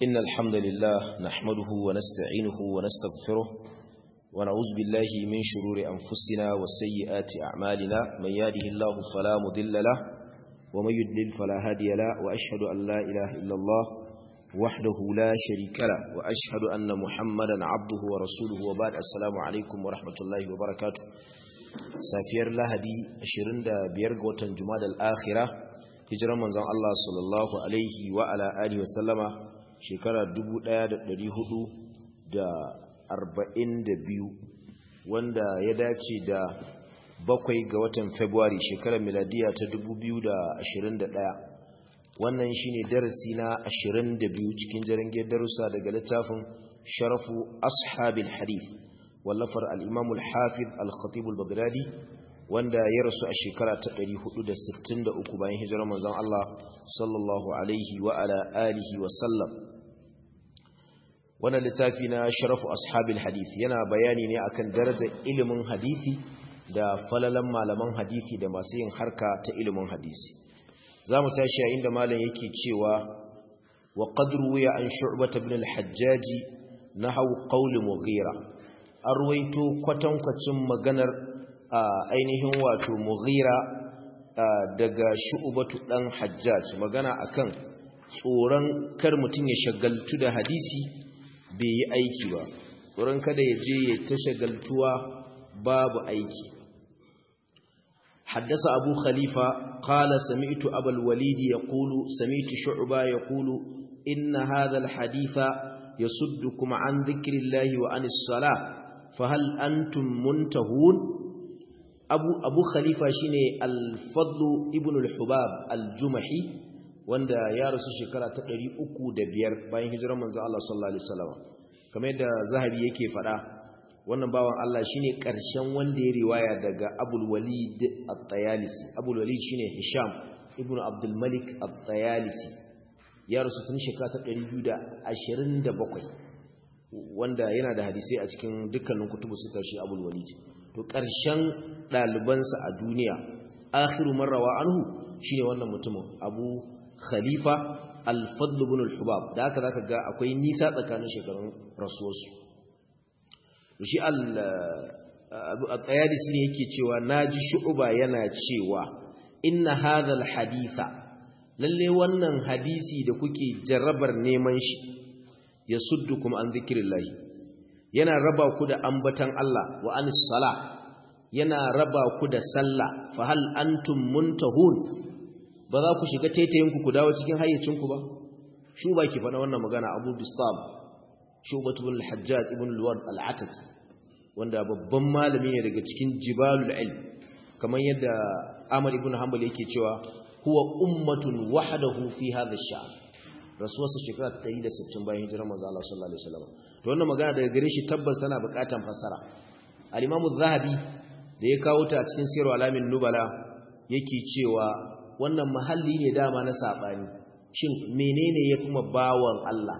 إن الحمد لله نحمده ونستعينه ونستغفره ونعوذ بالله من شرور أنفسنا وسيئات أعمالنا من يهده الله فلا مضل له ومن يضلل فلا هادي له وأشهد أن لا إله إلا الله وحده لا شريك له وأشهد أن محمدا عبده ورسوله وبعد السلام عليكم ورحمة الله وبركاته سافير لهدي أشرين دا بيرغوة جماد الآخرة hijirar manzon Allah sallallahu alaihi wa ala alihi wa sallama shekara 1442 wanda ya dace da bakwai ga watan February shekarar miladiya ta 2021 wannan shine darasi na 22 cikin jarange darussa daga littafin Sharafu Ashabil Hadith wallafar al-Imam al-Hafiz al-Khatib al-Baghdadi wanda ya rasu a shekara ta 463 bayan hijirar manzon Allah sallallahu alaihi wa ala alihi wa sallam wannan littafi na sharafu ashabil hadith yana bayani ne akan darajar ilimin hadisi da falalan malaman hadisi da masu yin harka ta ilimin hadisi zamu tashi a inda malam yake cewa wa qadru ya an shu'bah ibn al-hajjaj nahaw qawl mughira arwayto kwatankwacin maganar ainihin wato mughira daga shu'batu dan hajjaj magana akan tsoron kar mutun ya shagaltu da hadisi bai yi aiki ba tsoron kada ya je ya ta shagaltuwa babu aiki حدث أبو خليفة قال سمعت أبا الوليد يقول سمعت شعبا يقول إن هذا الحديث يصدكم عن ذكر الله وعن الصلاة فهل أنتم منتهون أبو, أبو خليفة شيني الفضل ابن الحباب الجمحي wanda ya rasu shekara ta ɗari uku da biyar bayan hijirar manzo Allah sallallahu alaihi wasallam kamar yadda zahabi yake faɗa wannan bawan Allah shine ƙarshen wanda ya riwaya daga Abul Walid At-Tayalisi Abul Walid shine Hisham ibn Abdul Malik At-Tayalisi ya rasu tun shekara ta 227 wanda yana da hadisi a cikin dukkanin kutubu suka shi Abul Walid to ƙarshen ɗalibansa a duniya akhiru marrawa anhu shine wannan mutumin Abu khalifa al-fadl ibn al-hubab da haka zaka ga akwai nisa tsakanin shekarun rasuwarsu shi al-tsayadisi ne yake cewa naji shu'ba yana cewa inna hadha al-haditha lalle wannan hadisi da kuke jarrabar neman shi yasuddukum an zikrillah yana raba ku da ambatan Allah wa anis salah yana raba ku da sallah fa hal antum muntahun ba za ku shiga taitayinku ku dawo cikin hayyacinku ba shuba ki faɗa wannan magana abu bistab shubatu bin al-hajjaj ibn al-ward al-ataki wanda babban malami ne daga cikin jibalul ilm kamar yadda amr ibn hanbal yake cewa huwa ummatun wahdahu fi hadha ash-sha'r rasuwarsa shekara 160 bayan hijirar manzo Allah sallallahu alaihi wasallam to wannan magana daga gare shi tabbas tana buƙatan fassara al-imam az-zahabi da ya kawo ta a cikin sirru alamin nubala yake cewa wannan mahalli ne dama na saɓani shin menene ya fi bawan Allah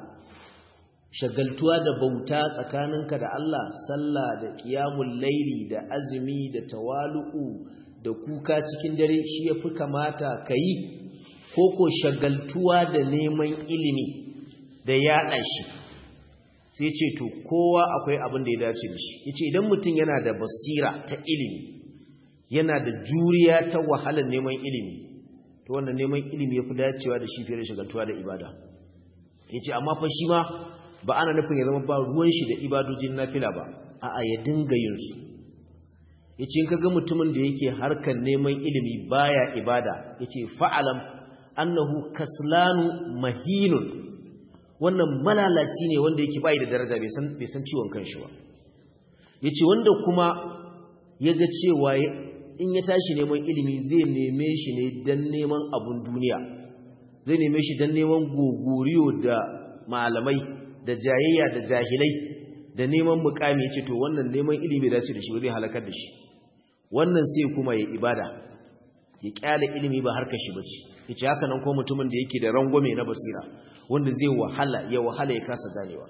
shagaltuwa da bauta tsakaninka da Allah sallah da ƙiyamun laili da azumi da tawalu'u da kuka cikin dare shi ya fi kamata ka yi ko ko shagaltuwa da neman ilimi da yaɗa shi sai ce to kowa akwai abin da ya dace da shi ya ce idan mutum yana da basira ta ilimi yana da juriya ta wahalar neman ilimi to wannan neman ilimi ya fi dacewa da shi fiye da shagaltuwa da ibada ya ce amma fa shi ma ba ana nufin ya zama ba ruwan shi da ibadojin nafila ba a'a ya dinga yin su ya ce in ka ga mutumin da yake harkar neman ilimi baya ibada ya ce fa'alam annahu kaslanu mahinun wannan malalaci ne wanda yake bayi da daraja bai san ciwon kanshi ba ya ce wanda kuma ya ga cewa in ya tashi neman ilimi zai neme shi ne don neman abun duniya zai neme shi don neman gogoriyo da malamai da jayayya da jahilai da neman mukami ce to wannan neman ilimi dace da shi zai halakar da shi wannan sai kuma ya ibada ya kyale ilimi ba harkar shi bace yace haka nan ko mutumin da yake da rangwame na basira wanda zai wahala ya wahala ya kasa ganewa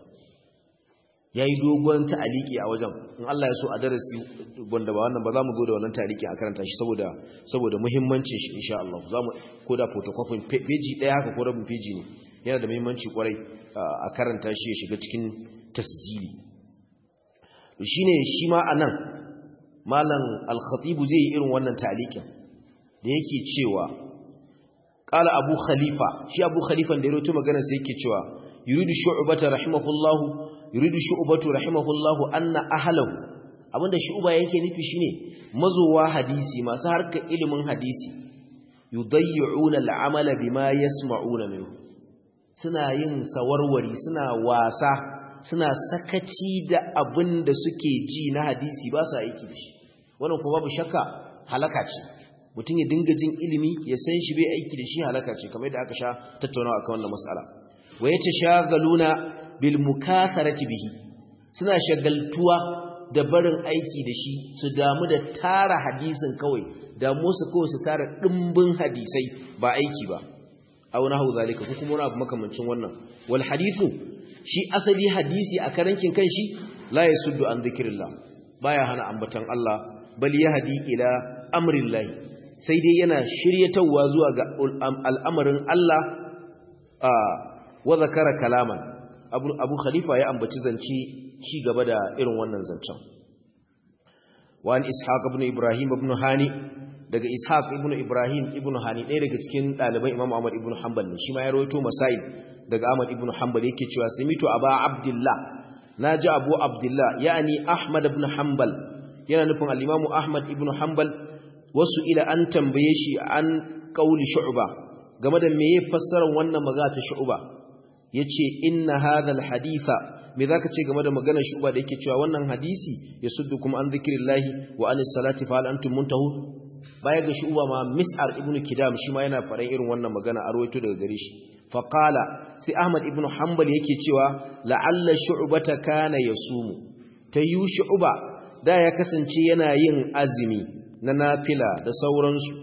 ya yi dogon ta'aliki a wajen in Allah ya so a darasi wanda ba wannan ba za mu zo da wannan ta'aliki a karanta shi saboda saboda muhimmancin shi insha Allah za mu ko da photocopy peji ɗaya haka ko rabin peji ne yana da muhimmanci kwarai a karanta shi ya shiga cikin tasjili shine shi ma anan malam al-khatib zai yi irin wannan ta'liqin da yake cewa qala abu khalifa shi abu khalifan da ya rawaito magana sai yake cewa yuridu shu'bata rahimahullahu yuridu shu'batu rahimahullahu anna ahlahu abinda shu'ba yake nufi shine mazowa hadisi masu harkar ilimin hadisi yudayyuna al'amala bima yasma'una minhu suna yin sawarwari suna wasa suna sakaci da abin da suke ji na hadisi ba su aiki da shi wannan kuma babu shakka halaka ce mutum ya dinga jin ilimi ya san shi bai aiki da shi halaka ce kamar yadda aka sha tattaunawa akan wannan mas'ala wa yatashagaluna bil mukatharati bihi suna shagaltuwa da barin aiki da shi su damu da tara hadisin kawai damu su kawai su tara dimbin hadisai ba aiki ba aw nahu zalika ko kuma wani abu makamancin wannan wal hadithu shi asali hadisi a karankin kanshi la yasuddu an dhikrillah baya hana ambatan Allah bal yahdi ila amrillah sai dai yana shiryatawa zuwa ga al'amarin Allah wa zakara kalaman abu, abu khalifa ya ambaci zance ci gaba da irin wannan zancen wa an ishaq ibn ibrahim ibn hani daga ishaq ibn ibrahim ibn hani ɗaya daga cikin ɗaliban imam ahmad ibn hanbal ne shi ma ya rawaito masail daga ahmad ibn hanbal yake cewa samitu aba abdullah naji abu abdullah yani ahmad ibn hanbal yana nufin al-imamu ahmad ibn hanbal wasu ila an tambaye shi an qauli shu'ba game da meye fassarar wannan magana ta shu'ba yace inna hadha al-haditha me zaka ce game da maganar shu'ba da yake cewa wannan hadisi yasuddukum an dhikrillahi wa anis salati fa hal antum muntahun baya ga shu'ba ma mis'ar ibnu kidam shi ma yana faɗan irin wannan magana a rawaito daga gare shi fa qala sai ahmad ibnu hanbal yake cewa la'alla shu'bata kana yasumu tayu shu'ba da ya kasance yana yin azumi na nafila da sauransu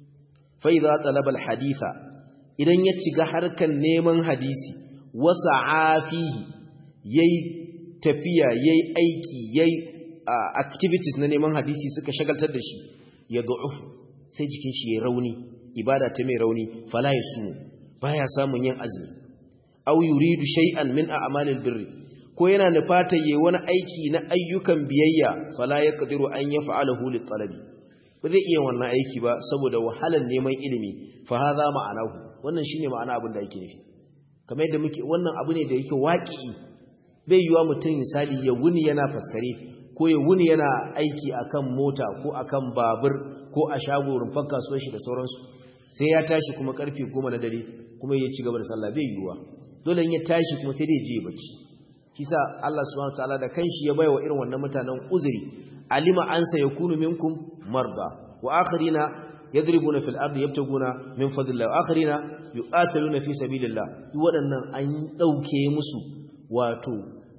fa idza talaba al-haditha idan ya ciga harkan neman hadisi wasa afihi yayi tafiya yayi aiki yayi activities na neman hadisi suka shagaltar da shi ya du'uf sai jikin shi ya rauni ibada ta mai rauni fala yasumu baya samun yin azumi aw yuridu shay'an min a'malil birri ko yana nufata yayi wani aiki na ayyukan biyayya fala yaqdiru an yaf'alahu lit talabi ba zai iya wannan aiki ba saboda wahalar neman ilimi fa hadha ma'anahu wannan shine ma'ana abin da yake nufi kamar yadda muke wannan abu ne da yake waƙi bai yiwa mutum misali ya wuni yana faskare ko ya wuni yana aiki akan mota ko akan babur ko a shago rumfar kasuwar shi da sauransu sai ya tashi kuma karfe goma na dare kuma ya ci gaba da sallah bai yiwa dole in ya tashi kuma sai dai je ya bacci kisa Allah subhanahu wataala da kanshi ya baiwa irin wannan mutanen uzuri alima an sayakunu minkum marda wa akharina yadribuna fil ardi yabtaguna min fadlillah wa akharina yuqatiluna fi sabilillah duk waɗannan an dauke musu wato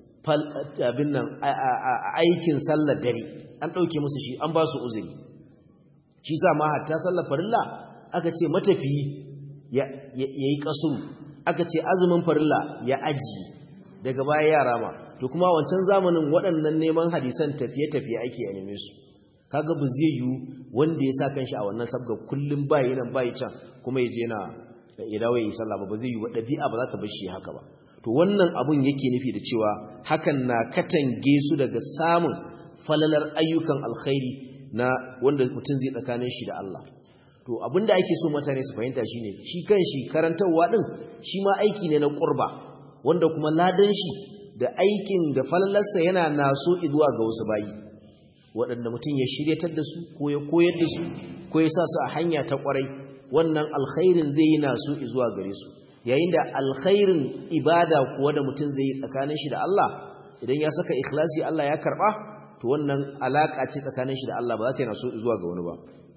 abin nan aikin sallar dare an dauke musu shi an ba su uzuri shi sa ma hatta sallar farilla aka ce matafiyi ya yayi kasuru aka ce azumin farilla ya aji daga baya yara ma to kuma wancan zamanin waɗannan neman hadisan tafiye-tafiye ake a neme su kaga ba zai yiwu wanda ya sa kanshi a wannan sabga kullum bayi nan bayi can kuma ya je na ya dawo ya yi sallah ba ba zai yiwu ba ɗabi'a ba za ta bar shi haka ba to wannan abun yake nufi da cewa hakan na katange su daga samun falalar ayyukan alkhairi na wanda mutum zai tsakanin shi da Allah to abinda ake so mutane su fahimta shine shi kanshi karantarwa din shi ma aiki ne na qurba wanda kuma ladan shi da aikin da falalarsa yana naso zuwa ga wasu bayi waɗanda mutum ya shiryatar da su ko ya koyar da su ko ya sa su a hanya ta ƙwarai wannan alkhairin zai yi naso zuwa gare su yayin da alkhairin ibada kuwa da mutum zai yi tsakanin shi da Allah idan ya saka ikhlasi Allah ya karɓa to wannan alaka ce tsakanin shi da Allah ba za ta yi naso zuwa ga wani ba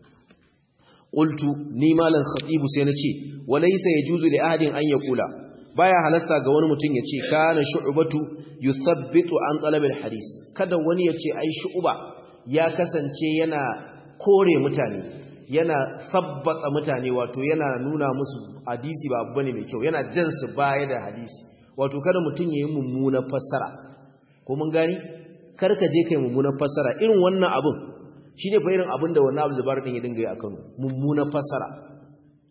qultu ni malan khatibu sai na ce walaysa yajuzu li ahadin an yaqula baya halasta ga wani mutum ya ce kana shu'batu yuthabbitu an talab hadis kada wani ya ce ai shu'ba ya kasance yana kore mutane yana sabbata mutane wato yana nuna musu hadisi ba abu bane mai kyau yana jan su baya da hadisi wato kada mutum ya yi mummunar fassara ko mun gani kar ka je kai mummunar fassara irin wannan abun shine fa irin abin da wannan Abu Zubair din ya dinga yi akan mummunar fassara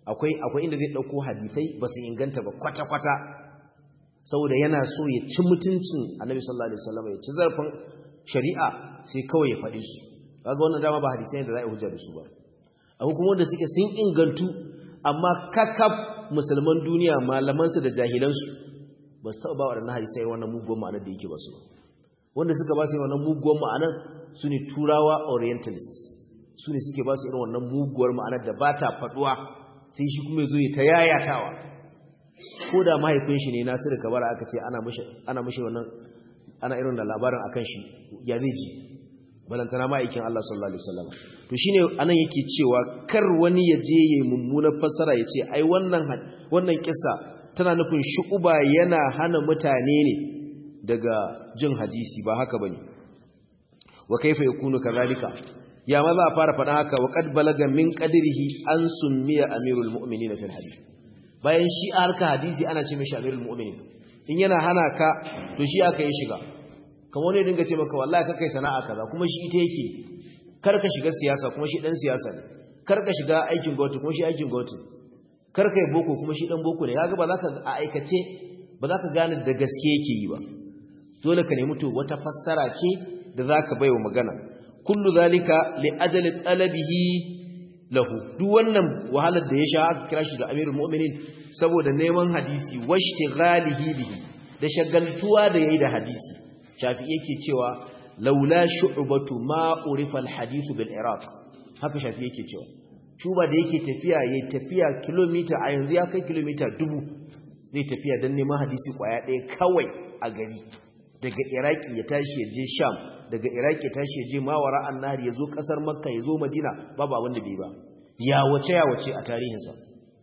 akwai akwai inda zai dauko hadisai ba su inganta ba kwata kwata saboda yana so ya ci mutuncin annabi sallallahu alaihi wasallam ya ci zarfin shari'a sai kawai ya faɗi su kaga wannan dama ba hadisai da za a hujja da su ba akwai kuma wanda suke sun ingantu amma kakab musulman duniya malaman su da jahilan su ba su taɓa ba waɗannan hadisai wannan muguwar ma'anar da yake ba su wanda suka ba su wannan muguwar ma'anar su ne turawa orientalists su ne suke ba su irin wannan muguwar ma'anar da ba ta faɗuwa sai shi kuma zo ya ta yayatawa ko da mahaifin shi ne nasiru kabara aka ce ana mashi wannan ana irin da labarin akan shi ya zai ji balantana ma'aikin Allah sallallahu alaihi wasallam to shine anan yake cewa kar wani ya je yayin mummunar fassara ya ce ai wannan wannan kissa tana nufin shu'uba yana hana mutane ne daga jin hadisi ba haka bane wa kaifa yakunu kadhalika ya ma za a fara faɗa haka wa qad balaga min qadrihi an summiya amirul mu'minin fil hadith bayan shi a harka hadisi ana ce mishi amirul mu'minin in yana hana ka to shi aka yi shiga kamar wani dinga ce maka wallahi ka kai sana'a kaza kuma shi ita yake kar ka shiga siyasa kuma shi dan siyasa ne kar ka shiga aikin gwamnati kuma shi aikin gwamnati kar ka yi boko kuma shi dan boko ne kaga ba za ka a aikace ba za ka gane da gaske yake yi ba dole ka nemi to wata fassara ce da za ka baiwa magana kullu zalika li ajali talabihi lahu duk wannan wahalar da ya sha aka kira shi da amirul mu'minin saboda neman hadisi washtighalihi bihi da shagaltuwa da yayi da hadisi shafi yake cewa laula shu'batu ma urifa alhadith bil iraq haka shafi yake cewa shuba da yake tafiya yayi tafiya kilomita a yanzu ya kai kilomita dubu zai tafiya dan neman hadisi kwaya ɗaya kawai a gari daga iraki ya tashi ya je sham daga iraki ya tashi ya je mawara annahar ya zo kasar makka ya zo madina babu abin da bai ba ya wace ya wace a tarihinsa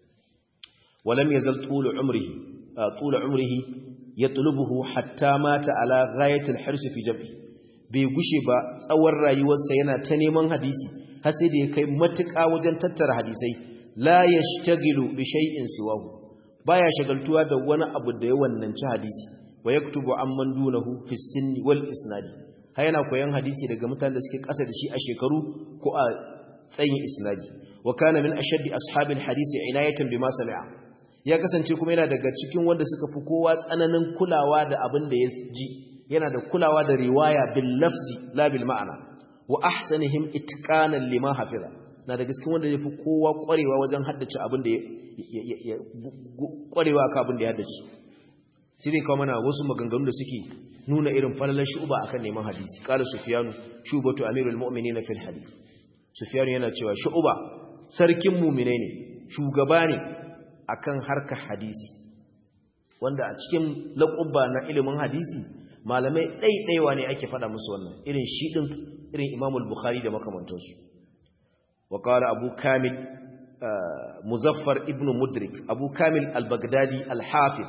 walam yazal tulu umrihi tulu umrihi yatlubuhu hatta mata ala ghayatil hirs fi jam'i bai gushe ba tsawon rayuwarsa yana ta neman hadisi har sai da ya kai matuƙa wajen tattara hadisai la yashtagilu bi shay'in siwahu baya shagaltuwa da wani abu da ya wannanci hadisi wa yaktubu amman dunahu fi sinni wal isnadi har yana koyan hadisi daga mutanen da suke ƙasa da shi a shekaru ko a tsayin isnadi wa kana min ashaddi ashabil hadisi inayatan bima sami'a ya kasance kuma yana daga cikin wanda suka fi kowa tsananin kulawa da abin da ya ji yana da kulawa da riwaya bil lafzi la bil ma'ana wa ahsanihim itqanan lima hafiza na daga cikin wanda yafi kowa kwarewa wajen haddace abin da ya kwarewa ka abin da ya haddace sai dai kawo mana wasu maganganu da suke nuna irin falalar shuba akan neman hadisi qala sufyanu shubatu amirul mu'minin fil hadith sufyanu yana cewa shuba sarkin mu'mine ne shugaba ne akan harkar hadisi wanda a cikin laƙubba na ilimin hadisi malamai ɗaiɗaiwa ne ake faɗa musu wannan irin shi ɗin irin imamul bukhari da makamantansu wa qala abu kamil muzaffar ibn mudrik abu kamil al-baghdadi al-hafiz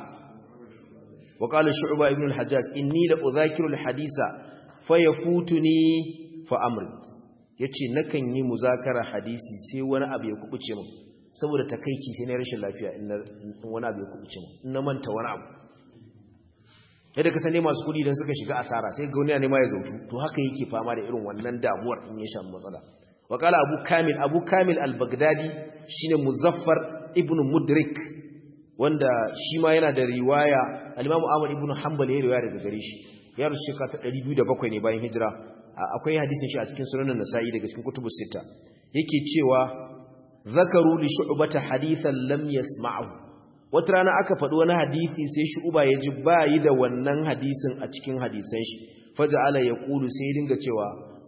wa qala shu'ba ibn al-hajjaj inni la udhakiru al-hadisa fayafutuni fa amri yace nakan yi muzakara hadisi sai wani abu ya kubuce min saboda takeici sai na rashin lafiya in wani abu ya kubuce min in na manta wani abu yadda ka sane masu kudi idan suka shiga asara sai ga wani ne ma ya zautu to haka yake fama da irin wannan damuwar in ya samu matsala wa qala abu kamil abu kamil al-baghdadi shine muzaffar ibn mudrik wanda shi ma yana da riwaya al-imam ahmad ibn hanbal ya riwaya daga gare shi ya rusu shekara ta 207 ne bayan hijira akwai hadisin shi a cikin sunan nasa'i daga cikin kutubus sita yake cewa zakaru li shu'bata hadithan lam yasma'hu wata rana aka faɗi wani hadisi sai shu'ba ya ji bayi da wannan hadisin a cikin hadisan shi faja'ala yaqulu sai ya dinga cewa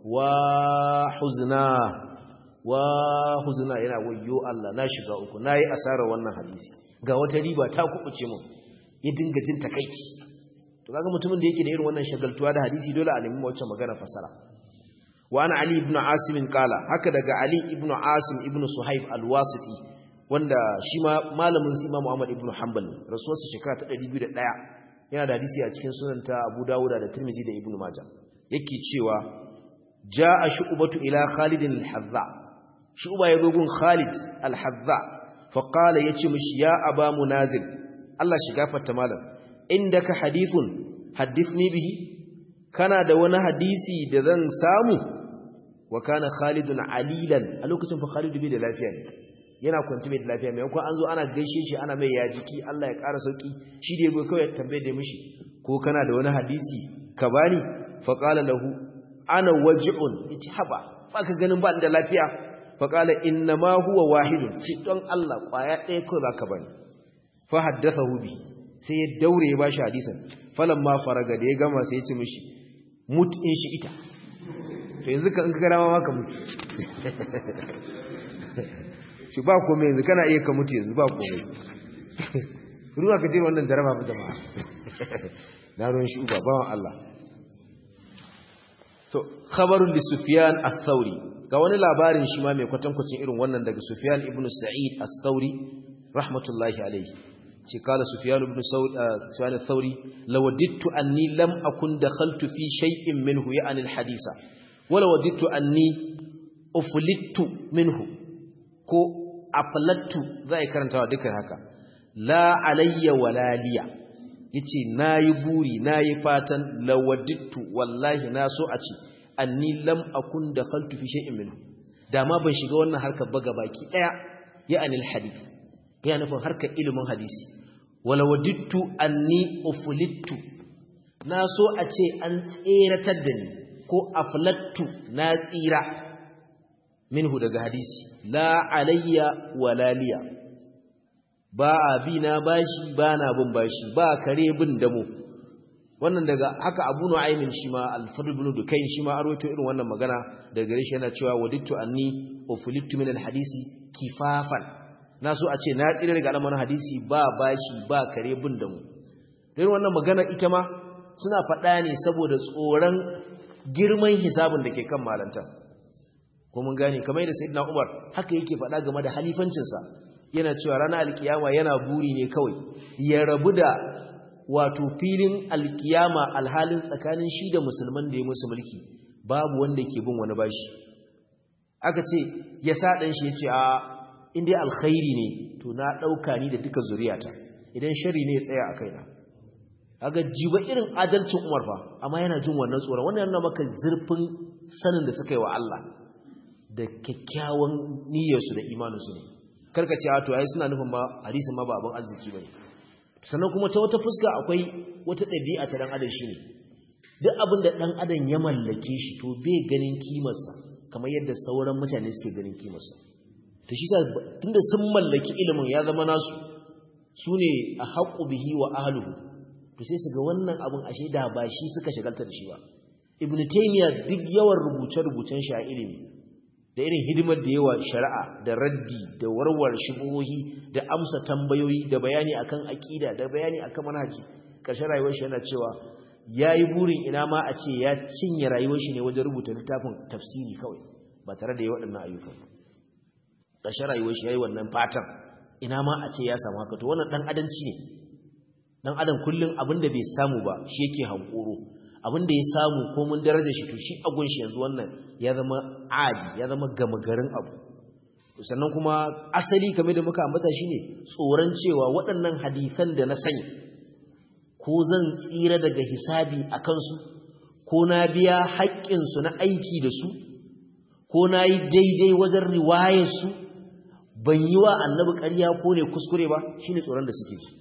wa huzna wa huzna yana wayyo Allah na shiga uku nayi asarar wannan hadisi ga wata riba ta kubuce mun ya dinga jin takeici to kaga mutumin da yake da irin wannan shagaltuwa da hadisi dole a nemi wacce magana fasara wa ana ali ibn asim qala haka daga ali ibn asim ibn suhaib al-wasiti wanda shi ma malamin su imamu ahmad ibn hanbal rasuwarsa shekara ta 201 yana da hadisi a cikin sunan ta abu dawuda da tirmizi da ibn majah yake cewa jaa shu'batu ila khalid al-hazza shu'ba ya gun khalid al-hazza fa qala yace mishi ya aba munazil Allah shi gafarta malam indaka hadithun hadithni bihi kana da wani hadisi da zan samu wa kana khalidun alilan a lokacin fa khalidu bai da lafiya ne yana kwanci mai lafiya mai kuma an zo ana gaishe shi ana mai ya jiki Allah ya ƙara sauki shi da yabo kawai tambaye da mishi ko kana da wani hadisi ka bani fa qala lahu ana waji'un yace haba ba ka ganin ba da lafiya fa qala inna ma huwa wahidun shi don Allah kwaya ɗaya kawai zaka bani fa haddathahu bi sai ya daure ya bashi hadisin falamma faraga da ya gama sai ya ce mishi mut in shi ita to yanzu ka in ka gara ma ka mutu shi ba komai yanzu kana iya ka mutu yanzu ba komai ruwa ka ce wannan jaraba ba jama'a na ruwan shi uba bawan Allah to khabarun li sufyan ath-thauri ga wani labarin shi ma mai kwatankwacin irin wannan daga sufyan ibn sa'id ath-thauri rahmatullahi alayhi ce kala sufyan ibn sufyan ath-thauri lawadittu anni lam akun dakhaltu fi shay'in minhu ya'ni al-hadisa wala wadittu anni uflittu minhu ko aflattu zai karantawa dukkan haka la alayya wala liya yace nayi buri nayi fatan lawadittu wallahi na so a ce anni lam akun dakhaltu fi shay'in minhu dama ban shiga wannan harkar ba gabaki daya ya anil hadith ya nufin harkar ilimin hadisi wala wadittu anni uflittu na so a ce an tseratar da ni ko aflattu na tsira minhu daga hadisi la alayya wala liya ba a bi na bashi ba na bin bashi ba kare bin damo wannan daga haka abu nu'aymin shi ma al-fadl ibn dukayn shi ma arwato irin wannan magana daga gare shi yana cewa wadittu anni uflittu min al-hadisi kifafan na so a ce na tsira daga al'amarin hadisi ba bashi ba kare bin damo don wannan magana ita ma suna faɗa ne saboda tsoron girman hisabin da ke kan malanta ko mun gane kamar yadda sayyidina Umar haka yake faɗa game da halifancinsa yana cewa ranar alkiyama yana buri ne kawai ya rabu da wato filin alkiyama alhalin tsakanin shi da musulman da ya musu mulki babu wanda ke bin wani bashi aka ce ya sa ɗan shi ya ce a inda alkhairi ne to na ɗauka ni da duka zuriyata idan shari ne ya tsaya a kaina aga jiba irin adalcin umar fa amma yana jin wannan tsoron wannan yana maka zurfin sanin da suka yi wa Allah da kyakkyawan niyyarsu da imaninsu ne karka ce a to ai suna nufin ma hadisin ma ba abin arziki bane sannan kuma ta wata fuska akwai wata ɗabi'a ta dan adam shine duk abin da dan adam ya mallake shi to bai ganin kimarsa kamar yadda sauran mutane suke ganin kimarsa to shi sa tunda sun mallaki ilimin ya zama nasu su ne a haƙu bihi wa ahluhu to sai su ga wannan abin ashe da ba shi suka shagalta da shi ba ibn taymiya duk yawan rubuce-rubucen shi a ilimi da irin hidimar da yawa shari'a da raddi da warware shubuhohi da amsa tambayoyi da bayani akan aqida da bayani akan manhaji ƙarshen rayuwar shi yana cewa yayi burin ina ma a ce ya cinye rayuwar shi ne wajen rubuta littafin tafsiri kawai ba tare da yi waɗannan ayyukan ƙarshen rayuwar shi yayi wannan fatan ina ma a ce ya samu haka to wannan dan adanci ne dan adam kullun abinda bai samu ba shi yake hankoro abinda ya samu ko mun daraja shi to shi agun shi yanzu wannan ya zama adi ya zama gama garin abu sannan kuma asali kamar da muka ambata shine tsoron cewa waɗannan hadisan da na sani ko zan tsira daga hisabi a kansu ko na biya haƙƙinsu na aiki da su ko na yi daidai wajen riwayarsu ban yi wa annabi ƙarya ko ne kuskure ba shine tsoron da suke ji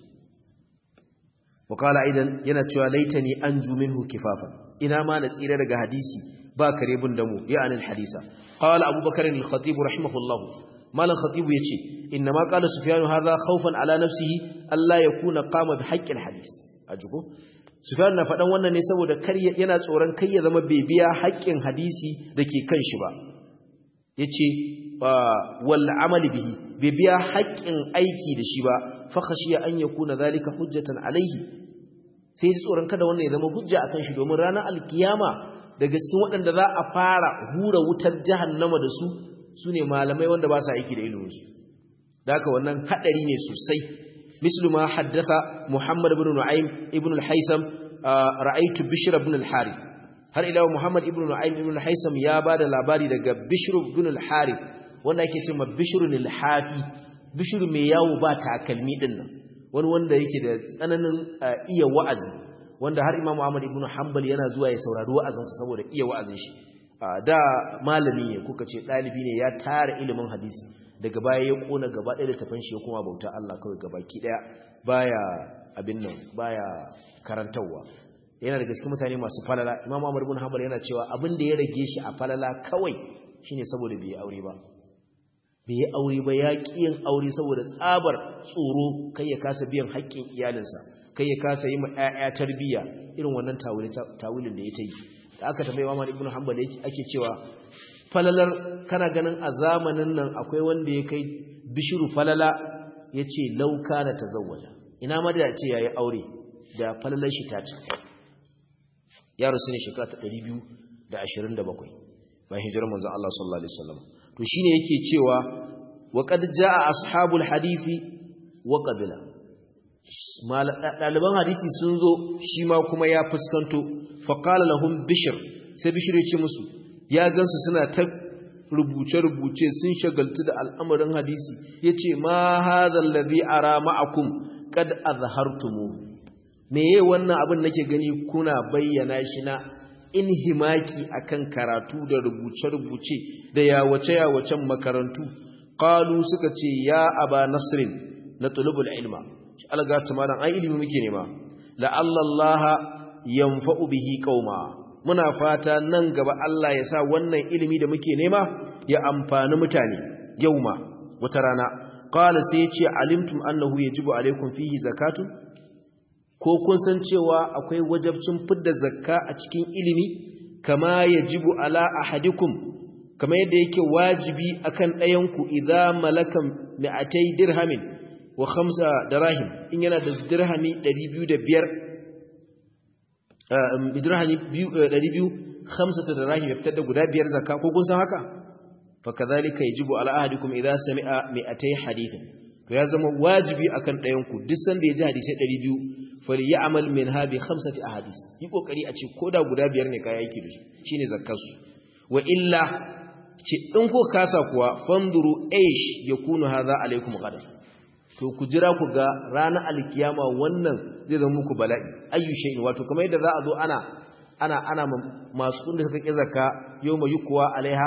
wakala idan yana cewa laitani an ju minhu kifafan ina ma na tsira daga hadisi ba kare bin damu ya anil hadisa qala abubakar al-khatib rahimahullah malan khatib yace inna ma qala sufyan hadha khawfan ala nafsihi alla yakuna qama bi haqqi al-hadis ajugo sufyan na fadan wannan ne saboda kar yana tsoron kai ya zama bibiya haƙƙin hadisi dake kan shi ba yace wal amali bihi bibiya haƙƙin aiki da shi ba fa khashiya an yakuna zalika hujjatan alaihi sai ji tsoron kada wannan ya zama hujja akan shi domin ranar alkiyama daga cikin waɗanda za a fara hura wutar jahannama da su su ne malamai wanda ba sa aiki da iliminsu da haka wannan haɗari ne sosai mislu ma haddatha muhammad ibn nu'aym ibn al-haisam ra'aytu bishr ibn al-harith har ila muhammad ibn nu'aym ibn al-haisam ya bada labari daga bishr ibn al-harith wanda yake cewa bishr al-hafi bishr mai yawo ba takalmi din nan wani wanda yake da tsananin iya wa'azi wanda har Imam Ahmad ibn Hanbal yana zuwa ya saurari wa'azinsa saboda iya wa'azin shi da malami ne kuka ce dalibi ne ya tara ilimin hadisi daga baya ya kona gaba ɗaya da tafan shi ya kuma bauta Allah kawai gabaki ɗaya baya abin nan baya karantarwa yana da gaske mutane masu falala imam Ahmad ibn Hanbal yana cewa abin da ya rage shi a falala kawai shine saboda bai aure ba bai yi aure ba ya ƙi yin aure saboda tsabar tsoro kai ya kasa biyan haƙƙin iyalinsa kai ya kasa yi ma 'ya'ya tarbiyya irin wannan tawilin da ya ta yi da aka tambayi Imam Ibn Hanbal ake cewa falalar kana ganin a zamanin nan akwai wanda ya kai bishiru falala yace lauka na tazawwaja ina ma da ce yayi aure da falalar shi ta ci yaro sune shekara ta 227 bayan hijirar manzon Allah sallallahu alaihi wasallam to shine yake cewa wa qad jaa ashabul hadisi wa qabila ɗaliban hadisi sun zo shi ma kuma ya fuskanto faƙala lahum bishir sai bishir ya ce musu ya gansu suna ta rubuce-rubuce sun shagaltu da al'amarin hadisi ya ce ma hazan lazi ara ma'akum kad azhartumu me ye wannan abin nake gani kuna bayyana shi na in himaki akan karatu da rubuce-rubuce da yawace-yawacen makarantu qalu suka ce ya aba nasrin na tulubul ilma algata malam ai ilimi muke nema la'alla Allah yanfa'u bihi qauma muna fata nan gaba Allah ya sa wannan ilimi da muke nema ya amfani mutane yauma wata rana qala sai ya ce alimtum annahu yajibu alaikum fihi zakatu ko kun san cewa akwai wajabcin fidda zakka a cikin ilimi kama yajibu ala ahadikum kama yadda yake wajibi akan ɗayanku idza malakan mi'atay dirhamin wa khamsa dirahim in yana da dirhami 205 dirhami 200 khamsata dirahim ya fitar da guda biyar zakka ko kun san haka fa kadhalika yajibu ala ahadikum idha sami'a mi'atay hadithin to ya zama wajibi akan ɗayan ku duk sanda ya ji hadisi 200 falyamal minha bi khamsati ahadith yi kokari a ce koda guda biyar ne kai yake da su shine zakkar su wa illa ce in ko kasa kuwa fanduru aish yakunu hadha alaikum ghadan to ku jira ku ga ranar alkiyama wannan zai zama muku bala'i ayyu shay'in wato kamar yadda za a zo ana ana ana masu kunda suka ki zakka yawma yukwa alaiha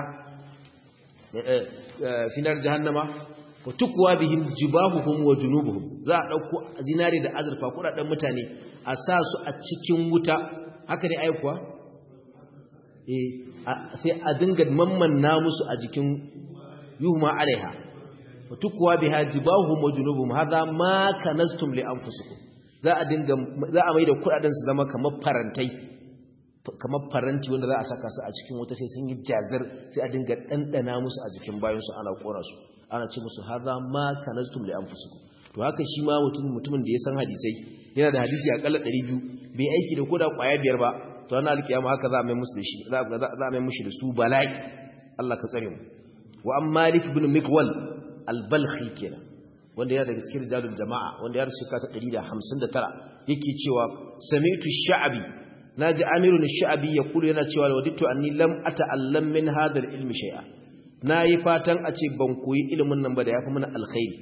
finar jahannama wa tukwa bihim jibahuhum wa junubuhum za a dauko zinare da azurfa kudaden mutane a sa su a cikin wuta haka ne aikuwa eh sai a dinga mammanna musu a jikin yuhma alaiha fatukwa biha jibahum wa junubuhum hadha ma kanastum li anfusikum za a dinga za a maida kudaden su zama kamar farantai kamar faranti wanda za a saka su a cikin wuta sai sun yi jazir sai a dinga dandana musu a jikin bayan su ana kora su ana ce musu hadha ma kanastum li anfusikum to haka shi ma mutum mutumin da ya san hadisai yana da hadisi akalla 200 bai aiki da koda kwaya biyar ba to ranar alkiyama haka za a mai musu da shi za a mai mushi da su bala'i Allah ka tsare mu wa am malik ibn mikwal albalhi kenan wanda yana daga cikin rijalul jama'a wanda ya rasu ka ta 159 yake cewa sami'tu sha'bi naji amirun sha'bi yaqulu yana cewa wadittu anni lam ata'allam min hadha ilmi shay'a nayi fatan a ce ban koyi ilimin nan ba da yafi mana alkhairi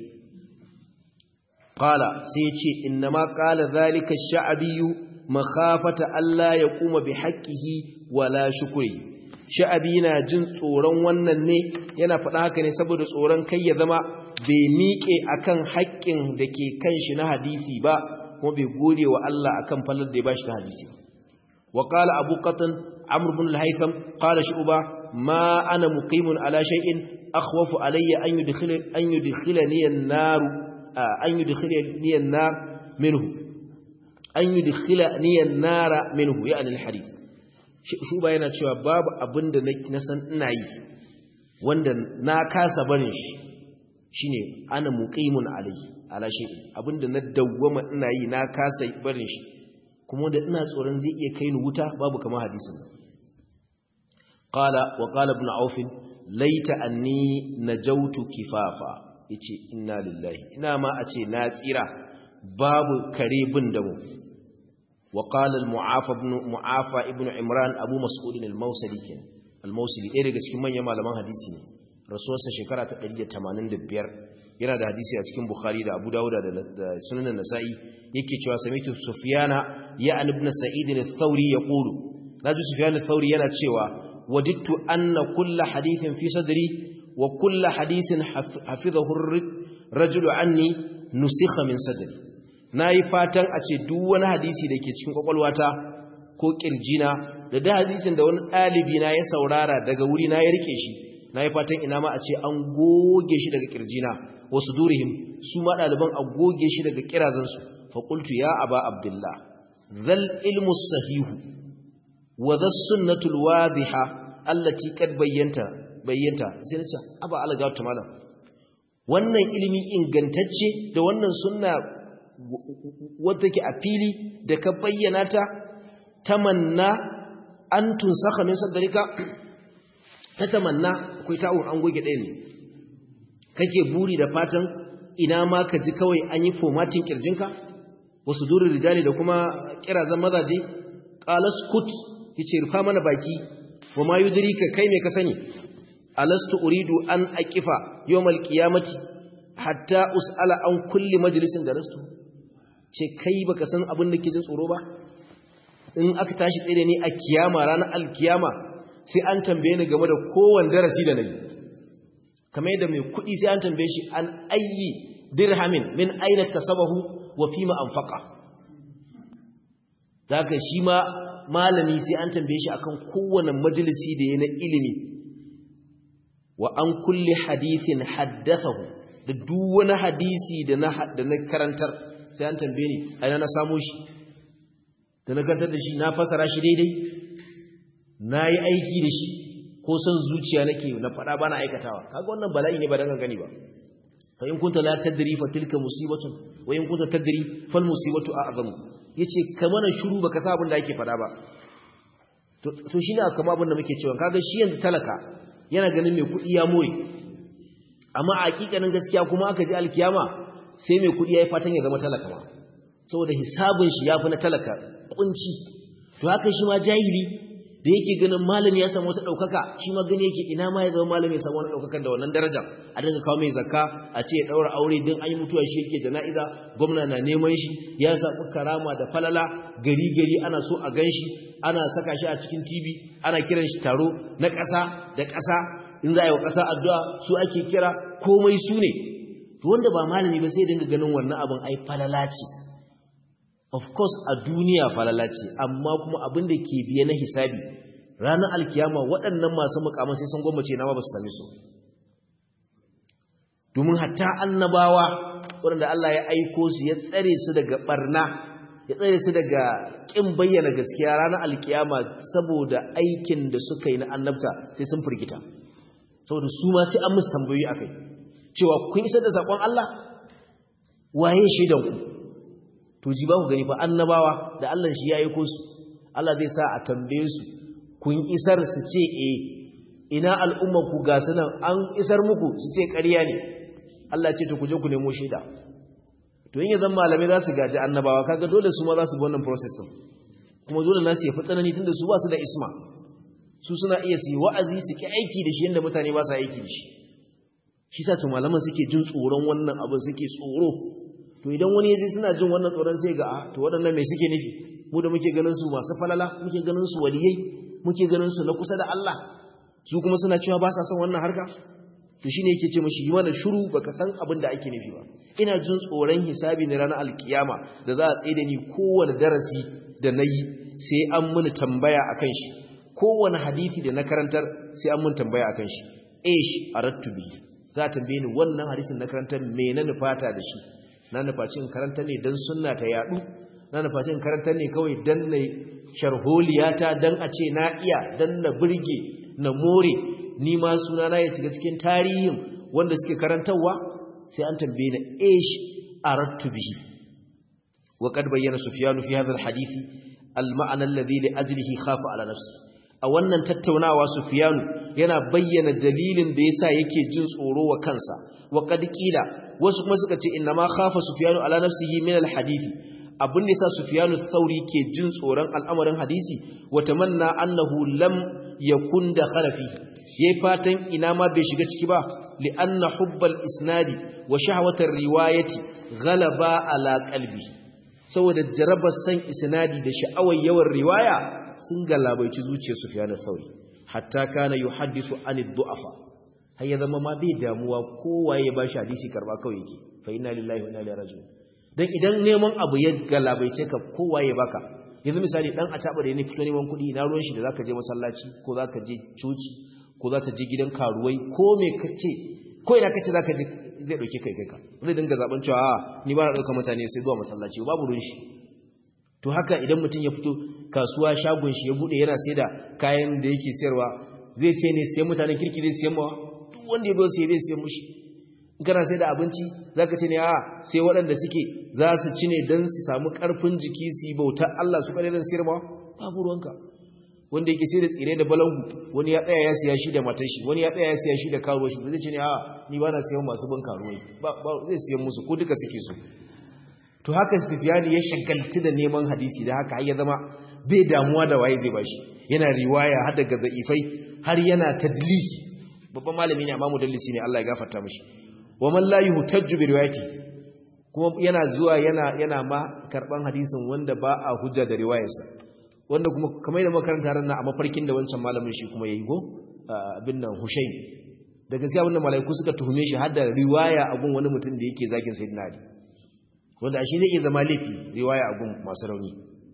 qala sai yace innama qala zalika sha'bi makhafata alla yaquma bi haqqihi wala shukri sha'abi na jin tsoron wannan ne yana faɗa haka ne saboda tsoron kai ya zama bai miƙe akan haƙƙin da ke kan shi na hadisi ba kuma bai gode wa Allah akan fallar da ya bashi na hadisi wa qala abu qatan amr ibn al-haytham qala shu'ba ma ana muqimun ala shay'in akhwafu alayya an yudkhila an yudkhilani an-nar an yudkhilani an-nar minhu an yudkhilani an-nar minhu ya'ni al-hadith shuba yana cewa babu abin da na san ina yi wanda na kasa barin shi shine ana muqimun alayhi ala shay'in abinda na dawwama ina yi na kasa barin shi kuma wanda ina tsoron zai iya kai ni wuta babu kamar hadisin qala wa qala ibn auf laita anni najautu kifafa yace inna lillahi ina ma a ce na tsira babu kare bin da mu وقال المعافى ابن معافى ابن عمران ابو مسعود الموصلي كان الموصلي ɗaya daga cikin manyan malaman hadisi ne rasuwarsa shekara ta 185 yana da hadisi a cikin bukhari da abu dawuda da sunan nasa'i yake cewa samitu sufyana ya an ibn sa'id al-thawri yaqulu naji sufyan al-thawri yana cewa wadittu anna kull hadithin fi sadri wa kullu hadisin hafizahu rajulu anni nusikha min sadri nayi fatan a ce duk wani hadisi da ke cikin kwakwalwata ko kirjina da da hadisin da wani ɗalibi na ya saurara daga wuri na ya rike shi nayi fatan ina ma a ce an goge shi daga kirjina wasu durihim su ma ɗaliban a goge shi daga kirazansu fa qultu ya aba abdullah zal ilmu sahihu wa dhas sunnatul wadiha allati qad bayyanta bayyanta sai nace aba alaga ta malam wannan ilimi ingantacce da wannan sunna wadda ke a fili da ka bayyana ta tamanna an tunsaka min sadrika ta tamanna akwai ta'un an goge ɗaya ne kake buri da fatan ina ma ka ji kawai an yi formatin kirjinka wasu durin rijali da kuma kirazan mazaje qalas kut yace rufa mana baki wa ma yudrika kai me ka sani alastu uridu an aqifa yawmal qiyamati hatta usala an kulli majlisin jalastu ce kai baka san abin da ke jin tsoro ba in aka tashi tsaye da ni a kiyama ranar alkiyama sai an tambaye ni game da kowanne darasi da nayi kamar yadda mai kuɗi sai an tambaye shi an ayyi dirhamin min aina kasabahu wa fima anfaqa daga shi ma malami sai an tambaye shi akan kowanne majalisi da yana ilimi wa an kulli hadithin haddathahu da duk wani hadisi da na da na karantar sai an tambaye ni aina na samu shi da na karantar da shi na fasara shi daidai na yi aiki da shi ko son zuciya nake na faɗa bana aikatawa kaga wannan bala'i ne ba dan gani ba fa in kunta la tadri fa tilka musibatun wa in kunta tadri fal musibatu a'zamu yace ka mana shiru baka sa abin da ake faɗa ba to to shine kama abin da muke cewa kaga shi yanzu talaka yana ganin mai kuɗi ya more amma a hakikanin gaskiya kuma aka ji alkiyama sai mai kuɗi yayi fatan ya zama talaka ma saboda hisabin shi yafi na talaka kunci to haka shi ma jahili da yake ganin malami ya samu wata ɗaukaka shi ma gani yake ina ma ya zama malami ya samu wani ɗaukakan da wannan daraja a dinga kawo mai zakka a ce ya ɗaura aure don an yi mutuwa shi yake jana'iza gwamna na neman shi ya samu karama da falala gari gari ana so a gan shi ana saka shi a cikin tv ana kiran shi taro na ƙasa da ƙasa in za a yi wa ƙasa addu'a su ake kira komai su ne to wanda ba malami ba sai dinga ganin wannan abin ai falala ce of course a duniya falala ce amma kuma abin da ke biye na hisabi ranar alkiyama waɗannan masu mukaman sai sun gwammace na ba su same su domin hatta annabawa waɗanda Allah ya aiko su ya tsare su daga barna ya tsare su daga ƙin bayyana gaskiya ranar alkiyama saboda aikin da suka yi na annabta sai sun firgita saboda su ma sai an musu tambayoyi akai cewa kun isar da saƙon Allah waye shaidanku to ji ba ku gani fa annabawa da Allah shi ya aiko su Allah zai sa a tambaye su kun isar su ce eh ina al'ummar ku ga sunan an isar muku su ce ƙarya ne Allah ce to ku je ku nemo shaida to in yanzu malamai za su gaji annabawa kaga dole su ma za su bi wannan process din kuma dole na su yafi tsanani tunda su ba su da isma su suna iya su yi wa'azi su ki aiki da shi yanda mutane ba su aiki da shi shi sa to malaman suke jin tsoron wannan abin suke tsoro to idan wani yaje suna jin wannan tsoron sai ga to waɗannan me suke nufi mu da muke ganin su masu falala muke ganin su waliyai muke ganin su na kusa da Allah su kuma suna cewa ba sa son wannan harka to shine yake ce mishi yi mana shiru baka san abin da ake nufi ba ina jin tsoron hisabi ne ranar alkiyama da za a tsaye da ni kowane darasi da nayi sai an muni tambaya akan shi kowane hadisi da na karantar sai an mun tambaya akan shi ish arattu bi za ta tambaye ni wannan hadisin na karantar me na nufata da shi na nufaci in karanta ne don sunna ta yadu na nufaci in karanta ne kawai don na sharholiyata don a ce na iya don na birge na more ni ma suna na ya shiga cikin tarihin wanda suke karantarwa sai an tambaye na ish arattu bihi wa qad bayyana sufyan fi hadha alhadith alma'na alladhi li ajlihi khafa ala nafsi a wannan tattaunawa sufyan yana bayyana dalilin da yasa yake jin tsoro wa kansa wa qad qila wasu kuma suka ce inna ma khafa sufyanu ala nafsihi min alhadisi abin da yasa sufyanu thauri ke jin tsoron al'amarin hadisi wa tamanna annahu lam yakun dakhala fihi yayi fatan ina ma bai shiga ciki ba li anna hubbal isnadi wa shahwatar riwayati ghalaba ala qalbi saboda jarabar san isnadi da sha'awar yawan riwaya sun galabaici zuciyar sufyanu thauri hatta kana yuhaddisu anid du'afa har ya zama ma bai damuwa kowa ya bashi hadisi karba kawai yake fa inna lillahi wa inna ilaihi raji'un dan idan neman abu ya galabaice ka kowa ya baka yanzu misali dan a taba da ne fito neman kuɗi ina ruwan shi da zaka je masallaci ko zaka je coci ko zaka je gidan karuwai ko me kace ko ina kace zaka je zai dauke kai kai ka zai dinga zaben cewa a ni ba na dauka mutane sai zuwa masallaci babu ruwan shi to haka idan mutum ya fito kasuwa shagon shi ya bude yana sai da kayan da yake sayarwa zai ce ne siyan mutanen kirki zai siyan mawa duk wanda ya zo sai zai siyan mushi in kana sai da abinci zaka ce ne a sai waɗanda suke za su ci ne don su samu ƙarfin jiki su yi bautar Allah su kare don siyar mawa babu ruwanka wanda yake sai da tsire da balangu wani ya tsaya ya siya shi da matar shi wani ya tsaya ya siya shi da karuwa shi zai ce ne a ni ba na siyan masu ban karuwai ba zai siyan musu ko duka suke so to haka Sufyani ya shagaltu da neman hadisi da haka har ya zama bai damuwa da waye zai bashi yana riwaya har daga zaifai har yana tadlisi babban malami ne amma mudallisi ne Allah ya gafarta mishi wa man la yuhtajju bi riwayati kuma yana zuwa yana yana ma karban hadisin wanda ba a hujja da riwayarsa wanda kuma kamar da makaranta ran na a mafarkin da wancan malamin shi kuma yayi go abin nan Hushayn da gaskiya wannan malaiku suka tuhume shi har da riwaya a gun wani mutum da yake zagin sayyidina Ali wanda shi zai iya zama laifi riwaya a gun masu rauni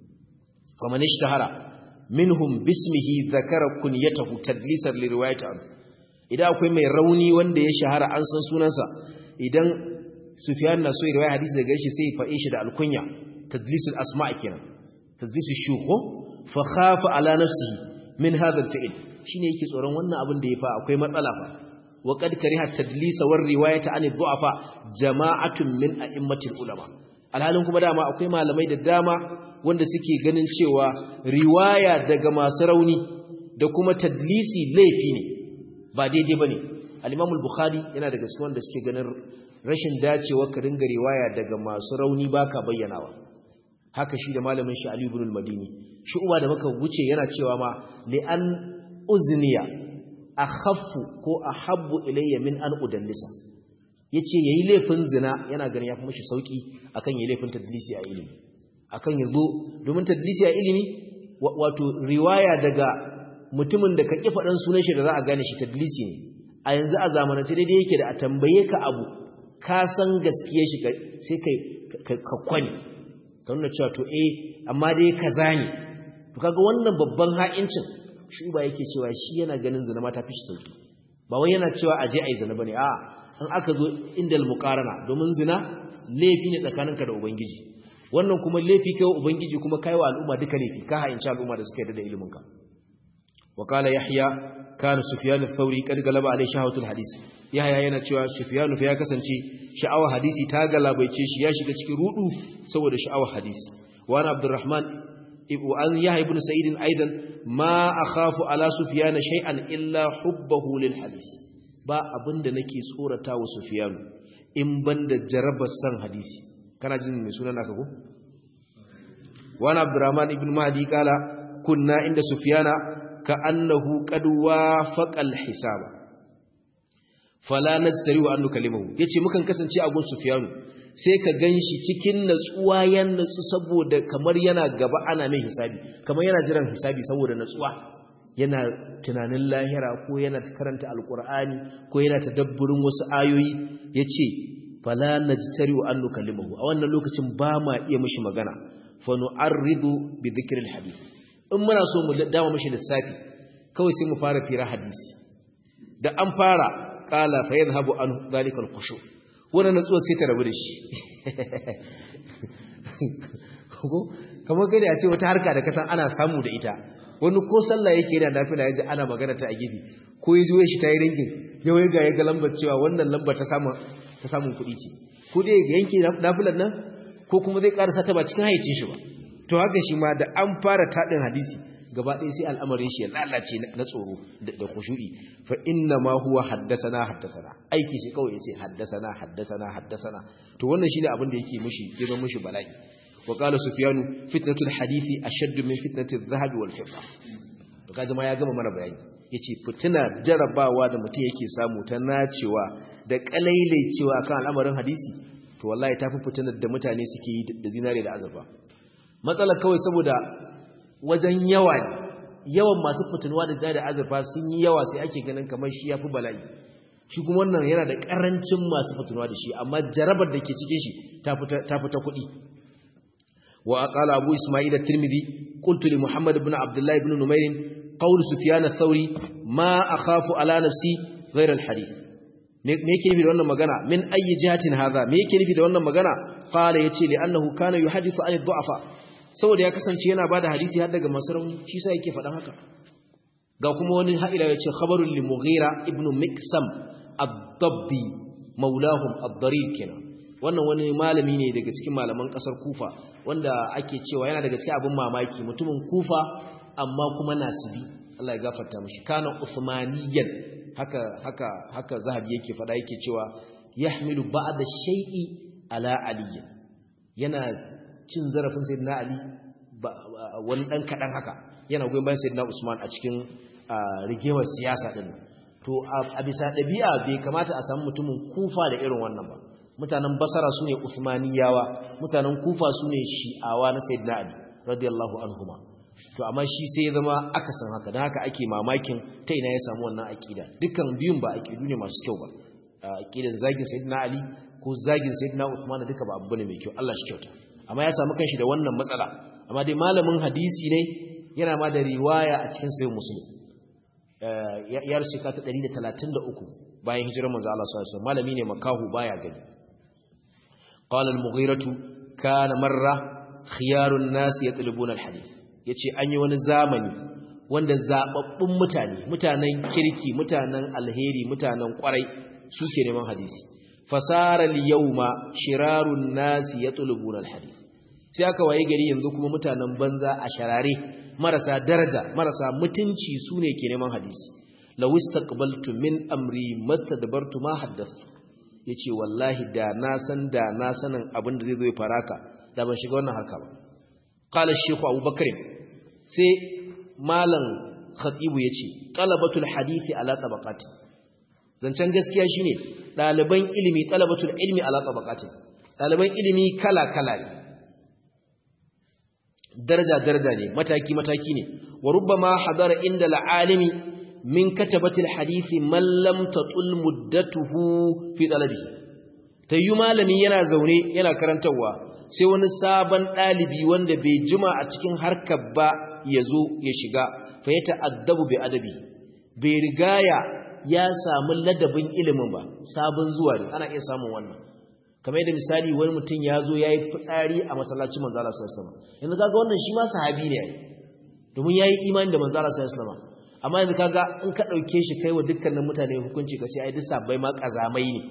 kuma ishtahara minhum bismihi zakara kunyatahu tadlisan li riwayati an idan akwai mai rauni wanda ya shahara an san sunansa idan Sufyan na so ya riwaya hadisi daga shi sai ya faɗe shi da alkunya tadlisul asma' kenan tadlisul shuhu fa khafa ala nafsihi min hadha al-fi'l shine yake tsoron wannan abin da ya fa akwai matsala fa wa qad kariha tadlisa war riwayata an dhu'afa jama'atun min a'immatil ulama alhalin kuma dama akwai malamai da dama wanda suke ganin cewa riwaya daga masu rauni da kuma tadlisi laifi ne ba daidai bane al-Imam al-Bukhari yana daga cikin wanda suke ganin rashin dacewa ka ringa riwaya daga masu rauni baka bayyanawa haka shi da malamin shi Ali ibn al-Madini shu'ba da muka wuce yana cewa ma li an uzniya akhaffu ko ahabbu ilayya min an udallisa yace yayi laifin zina yana ganin yafi mishi sauki akan yayi laifin tadlisi a ilimi akan yazo domin tadlisi a ilimi wato riwaya daga mutumin da ka ki fadan sunan shi da za a gane shi tadlisi ne a yanzu a zamanance daidai yake da a tambaye ka abu ka san gaskiyar shi sai kai ka kwani ka nuna cewa to eh amma dai kaza ne to kaga wannan babban ha'incin shi ba yake cewa shi yana ganin zina ma ta fi shi sauki ba wai yana cewa a je a yi zina bane a an aka zo indal muqarana domin zina laifi ne tsakaninka da ubangiji wannan kuma laifi kai ubangiji kuma kai wa al'umma duka laifi ka ha'inci al'umma da suka yarda da ilimin ka wa qala yahya kana sufyan ath-thawri kad galaba alai shahawatul hadis yahya yana cewa sufyan fa ya kasance sha'awar hadisi ta galabaice shi ya shiga cikin rudu saboda sha'awar hadisi wa ana abdurrahman وأن يحيى بن سعيد أيضا ما أخاف على سفيان شيئا إلا حبه للحديث ba abinda nake tsorata wa Sufyan in banda jarabar san hadisi kana jin mai sunan naka ko wani Abdurrahman ibn Mahdi kala kunna inda Sufyana ka annahu qad wafaqa al-hisaba fala nastari wa annu kalimahu yace mukan kasance a gun Sufyanu sai ka gan shi cikin natsuwa ya natsu saboda kamar yana gaba ana mai hisabi kamar yana jiran hisabi saboda natsuwa yana tunanin lahira ko yana karanta alkur'ani ko yana tadabburin wasu ayoyi ya ce fala na jitari wa annu kalimahu a wannan lokacin ba ma iya mishi magana fa nu'arridu bi dhikril hadith in muna so mu dama mishi lissafi kawai sai mu fara fira hadisi da an fara qala fa yadhhabu an dhalika al-khushu' wannan natsuwar sai ta rabu da shi kamar kai da ya ce wata harka da kasan ana samu da ita wani ko sallah yake yana nafila ya ji ana magana ta a gefe ko ya juya shi ta yi rinkin yawai ga ya ga lambar cewa wannan lambar ta samun kuɗi ce ko dai ga yanke nafilan nan ko kuma zai ƙarasa ta ba cikin haicin shi ba to haka shi ma da an fara taɗin hadisi gaba ɗaya sai al'amarin shi ya lalace na tsoro da kushu'i fa inna ma huwa haddasana haddasana aiki shi kawai yace haddasana haddasana haddasana to wannan shine abin da yake mishi ya zama mishi bala'i wa qala sufyanu fitnatul hadisi ashaddu min fitnatiz zahabi wal fidda to kaje ma ya gama mana bayani yace fitina jarabawa da mutum yake samu ta nacewa da kalailaicewa akan al'amarin hadisi to wallahi tafi fitinar da mutane suke yi da zinare da azurfa matsalar kawai saboda wajen yawa yawan masu fitinuwa da jari azurfa sun yi yawa sai ake ganin kamar shi ya fi bala'i shi kuma wannan yana da karancin masu fatuwa da shi amma jarabar da ke cikin shi ta fita kuɗi wa qala abu isma'il at-tirmidhi qultu li muhammad ibn abdullah ibn numayr qawl sufyan ath-thawri ma akhafu ala nafsi ghayra al-hadith me yake nufi da wannan magana min ayi jihatin hadha me yake nufi da wannan magana qala yace li annahu kana yuhaddithu an ad-du'afa saboda ya kasance yana bada hadisi har daga masu rauni shi sa yake faɗan haka ga kuma wani haɗira ya ce khabarun li mughira ibn miksam ad-dabbi maulahum ad-darir kenan wannan wani malami ne daga cikin malaman kasar kufa wanda ake cewa yana daga cikin abin mamaki mutumin kufa amma kuma nasibi Allah ya gafarta mishi kana usmaniyan haka haka haka zahabi yake faɗa yake cewa yahmilu ba'da shay'i ala ali yana cin zarafin sayyidina ali wani dan kadan haka yana goyon bayan sayyidina usman a cikin rigewar siyasa din to a bisa dabi'a bai kamata a samu mutumin kufa da irin wannan ba mutanen basara sune usmaniyawa mutanen kufa sune shi'awa na sayyidina ali radiyallahu anhuma to amma shi sai ya zama akasin haka dan haka ake mamakin ta ina ya samu wannan aqida dukkan biyun ba aqidu ne masu kyau ba aqidan zagin sayyidina ali ko zagin sayyidina usman duka ba abu ne mai kyau Allah shi kyauta amma ya samu kanshi da wannan matsala amma dai malamin hadisi ne yana ma da riwaya a cikin sayin muslim ya rasu ka ta 133 bayan hijirar manzo Allah sallallahu alaihi wasallam malami ne makahu baya gani qala al-mughiratu kana marra khiyarun nas yatlubuna al-hadith yace an yi wani zamani wanda zababbun mutane mutanen kirki mutanen alheri mutanen kwarai suke neman hadisi fasara al-yawma shirarun nas yatlubuna al-hadith sai aka waye gari yanzu kuma mutanen banza a sharare marasa daraja marasa mutunci su ne ke neman hadisi law istaqbaltu min amri mastadbartu ma haddathtu yace wallahi da na san da na sanin abin da zai zo ya faraka da ban shiga wannan harka ba qala shaykh abubakar sai malam khatibu yace talabatul hadisi ala tabaqati zancen gaskiya shine daliban ilimi talabatul ilmi ala tabaqati daliban ilimi kala kala ne daraja-daraja ne mataki-mataki ne wa rubbama hadara inda al'alimi min katabatil hadisi man lam tatul muddatuhu fi talabi tayyu malami yana zaune yana karantawa sai wani sabon dalibi wanda bai jima a cikin harkar ba yazo ya shiga fa ya ta'addabu bi adabi bai rigaya ya samu ladabin ilimin ba sabon zuwa ne ana iya samun wannan kamar yadda misali wani mutum ya zo ya yi fitsari a masallacin manzala sallallahu alaihi wasallam yanzu kaga wannan shi ma sahabi ne domin yayi imani da manzala sallallahu alaihi wasallam amma yanzu kaga in ka dauke shi kai wa dukkanin mutane hukunci ka ce ai duk sabbai ma kazamai ne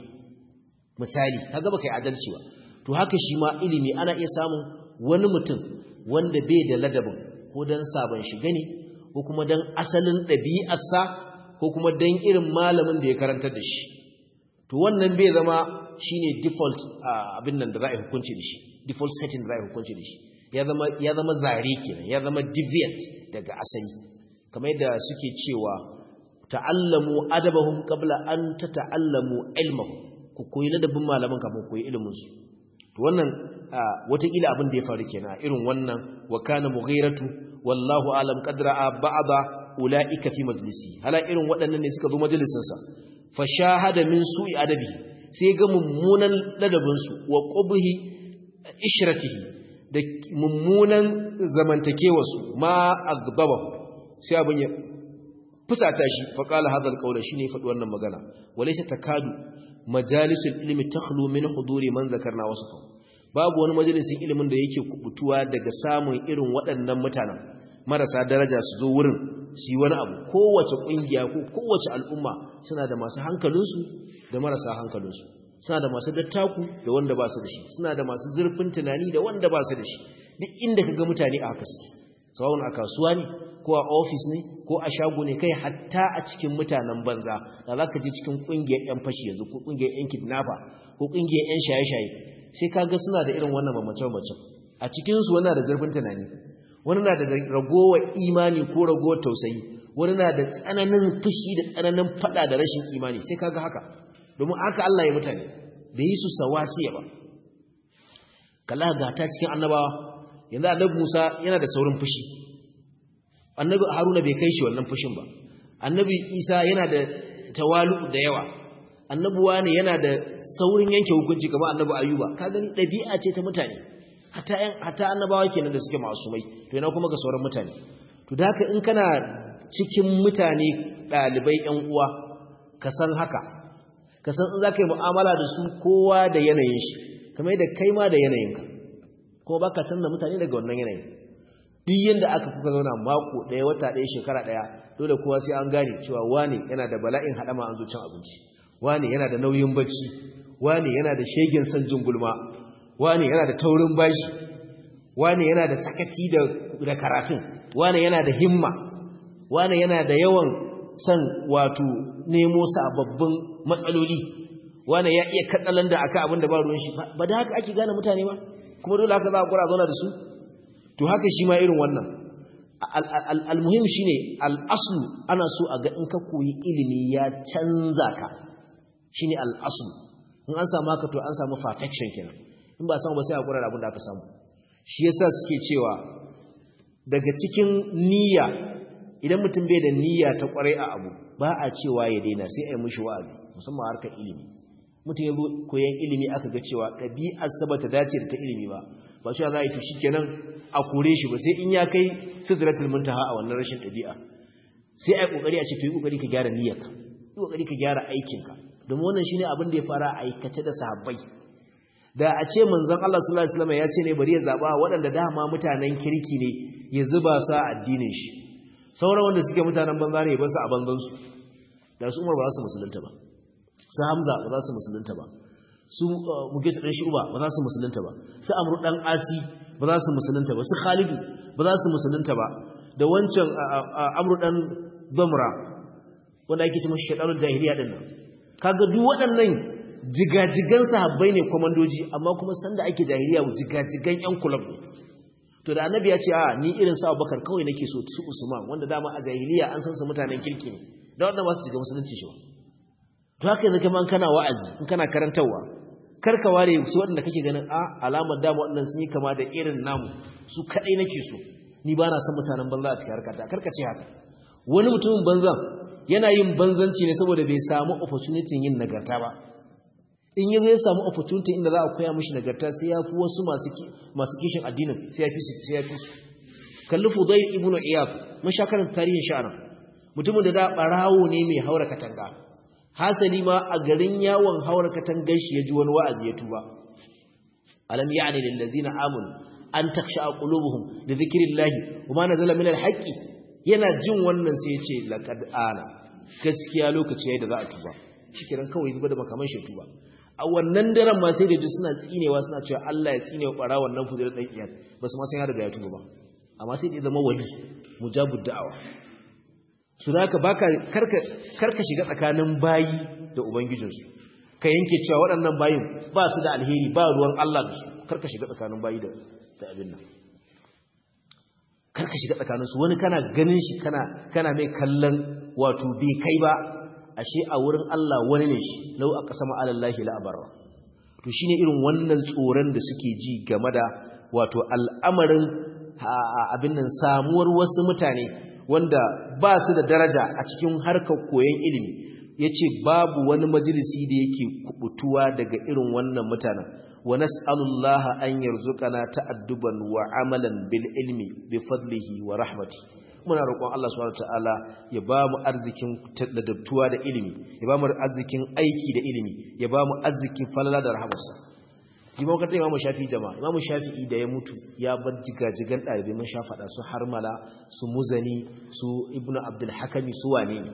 misali kaga baka yi adalci ba to haka shi ma ilimi ana iya samun wani mutum wanda bai da ladabin ko dan sabon shiga ne ko kuma dan asalin ɗabi'arsa ko kuma dan irin malamin da ya karantar da shi to wannan bai zama shine default abin nan da za a hukunci da shi default setting da za a hukunci da shi ya zama ya zama zare kenan ya zama deviant daga asali kamar yadda suke cewa ta'allamu adabahum qabla an tata'allamu ilmahum ku koyi ladabin malaman kafin koyi ilimin su to wannan watakila abin da ya faru kenan irin wannan wa kana mughiratu wallahu alam qadra'a ba'da ulaika fi majlisi hala irin waɗannan ne suka zo majalisin sa fa shahada min su'i adabi sai ga mummunan ladabinsu wa ƙubuhi ishiratihi da mummunan zamantakewarsu ma a gaba sai abin ya fusata shi faƙala hadal ƙaunar shi ne faɗi wannan magana wale sai takadu majalisun ilimi ta min huduri man zakarna wasu kan babu wani majalisun ilimin da yake kubutuwa daga samun irin waɗannan mutanen marasa daraja su zo wurin su yi wani abu kowace ƙungiya ko kowace al'umma suna da masu hankalinsu da marasa hankalinsu suna da masu dattaku da wanda ba su da shi suna da masu zurfin tunani da wanda ba su da shi duk inda ka ga mutane a haka suke sawun a kasuwa ne ko a ofis ne ko a shago ne kai hatta a cikin mutanen banza da za ka je cikin ƙungiyar 'yan fashi yanzu ko ƙungiyar 'yan kidnapper ko ƙungiyar 'yan shaye-shaye sai ka ga suna da irin wannan bambance-bambancen a cikinsu wani da zurfin tunani wani na da ragowar imani ko ragowar tausayi wani na da tsananin fushi da tsananin fada da rashin imani sai kaga haka domin aka Allah ya mutane bai yi su sawasiya ba kalla ga ta cikin annabawa yanzu annabi Musa yana da saurin fushi annabi Haruna bai kai shi wannan fushin ba annabi Isa yana da tawalu da yawa annabuwa ne yana da saurin yanke hukunci kamar annabi ayuba ka gani ɗabi'a ce ta mutane hata yan hata annabawa kenan da suke masumai to yana kuma ga sauran mutane to da haka in kana cikin mutane ɗalibai yan uwa ka san haka ka san in za ka yi mu'amala da su kowa da yanayin shi kamar yadda kai ma da yanayinka kuma ba ka canza mutane daga wannan yanayin duk yadda aka kuka zauna mako ɗaya wata ɗaya shekara ɗaya dole kowa sai an gane cewa wane yana da bala'in haɗama an zo cin abinci wane yana da nauyin bacci wane yana da shegen son jin gulma wane yana da taurin bashi wane yana da sakaci da karatun wane yana da himma wane yana da yawan son wato nemo sababbin matsaloli wane ya iya katsalan da aka abin da ba ruwan shi ba da haka ake gane mutane ba kuma dole haka za a kura zauna da su to haka shi ma irin wannan almuhim shine al'aslu ana so a ga in ka koyi ilimi ya canza ka shine al'aslu in an samu haka to an samu perfection kenan in ba samu ba sai a kura abin da aka samu shi yasa suke cewa daga cikin niyya idan mutum bai da niyya ta kwarai a abu ba a cewa ya daina sai a yi mishi wa'azi musamman harkar ilimi mutum ya zo koyan ilimi aka ga cewa ɗabi'ar sa bata dace da ta ilimi ba ba cewa za a yi to shikenan a kore shi ba sai in ya kai sidratul muntaha a wannan rashin ɗabi'a sai a yi kokari a ce to yi kokari ka gyara niyyarka yi kokari ka gyara aikinka domin wannan shine abin da ya fara aikace da sahabbai da a ce manzon Allah sallallahu alaihi wasallam ya ce ne bari ya zaba waɗanda dama mutanen kirki ne ya zuba su a addinin shi sauran wanda suke mutanen banza ne ba su a banzan su da su Umar ba za su musulunta ba su Hamza ba za su musulunta ba su Mugita dan Shuba ba za su musulunta ba su Amr dan Asi ba za su musulunta ba su Khalid ba za su musulunta ba da wancan Amr dan Damra wanda ake cewa shaytanul jahiliya din nan kaga duk waɗannan jigajigan sahabbai ne komandoji amma kuma sanda ake jahiliya jigajigan yan kulab ne to da annabi ya ce a ni irin sa Abubakar kawai nake so su Usman wanda dama a jahiliya an san su mutanen kirki ne da wannan ba su shiga musulunci shi to haka yanzu kaman kana wa'azi in kana karantawa kar ka ware su waɗanda kake ganin a alamar dama waɗannan sun yi kama da irin namu su kadai nake so ni ba na son mutanen banza a cikin harkata kar ka ce haka wani mutumin banzan yana yin banzanci ne saboda bai samu opportunity yin nagarta ba in yi zai samu opportunity inda za a koya mashi nagarta sai ya fi wasu masu kishin addinin sai ya fi su sai ya fi su kalli fudai ibn iyad mun sha karanta tarihin sha'anan mutumin da da barawo ne mai haura katanga hasali ma a garin yawon haura katangar shi ya ji wani wa'azi ya tuba alam ya'ni lil ladzina amanu an taksha qulubuhum li dhikrillahi wa ma nazala min al haqqi yana jin wannan sai ya ce laqad ana gaskiya lokaci yayin da za a tuba shikenan kawai zuba da makaman shi tuba a wannan daren ma sai da ji suna tsinewa suna cewa Allah ya tsine wa bara wannan fudir dan iyad basu ma san ya riga ya tuba ba amma sai da zama wali mujabud da'awa su da ka baka karka karka shiga tsakanin bayi da ubangijinsu ka yanke cewa waɗannan bayin ba su da alheri ba ruwan Allah da su karka shiga tsakanin bayi da da abin nan karka shiga tsakaninsu wani kana ganin shi kana kana mai kallon wato bai kai ba ashe a wurin Allah wani ne shi lau a ƙasa ma'alallahi la'abarra to shine irin wannan tsoron da suke ji game da wato al'amarin abin nan samuwar wasu mutane wanda ba su da daraja a cikin harkar koyon ilimi ya ce babu wani majalisi da yake kubutuwa daga irin wannan mutanen wa nas'alullaha an yarzuqana ta'adduban wa amalan bil ilmi bi fadlihi wa rahmatihi muna roƙon Allah subhanahu wataala ya ba mu arzikin ladabtuwa da ilimi ya ba mu arzikin aiki da ilimi ya ba mu arzikin falala da rahamarsa jima wakata imamu shafi jama'a imamu shafi'i da ya mutu ya bar jigajigan ɗalibai mun sha faɗa su harmala su muzani su ibnu abdul hakami su wane ne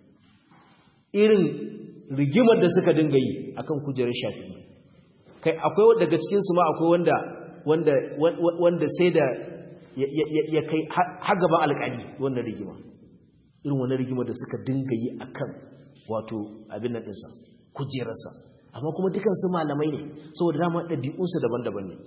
irin rigimar da suka dinga yi akan kujerar shafi'i kai akwai daga cikin su ma akwai wanda wanda wanda sai da ya kai har gaba alƙali wannan rigima irin wannan rigima da suka dinga yi akan wato abin nan ɗinsa kujerarsa amma kuma dukansu malamai ne saboda dama ɗabi'unsu daban-daban ne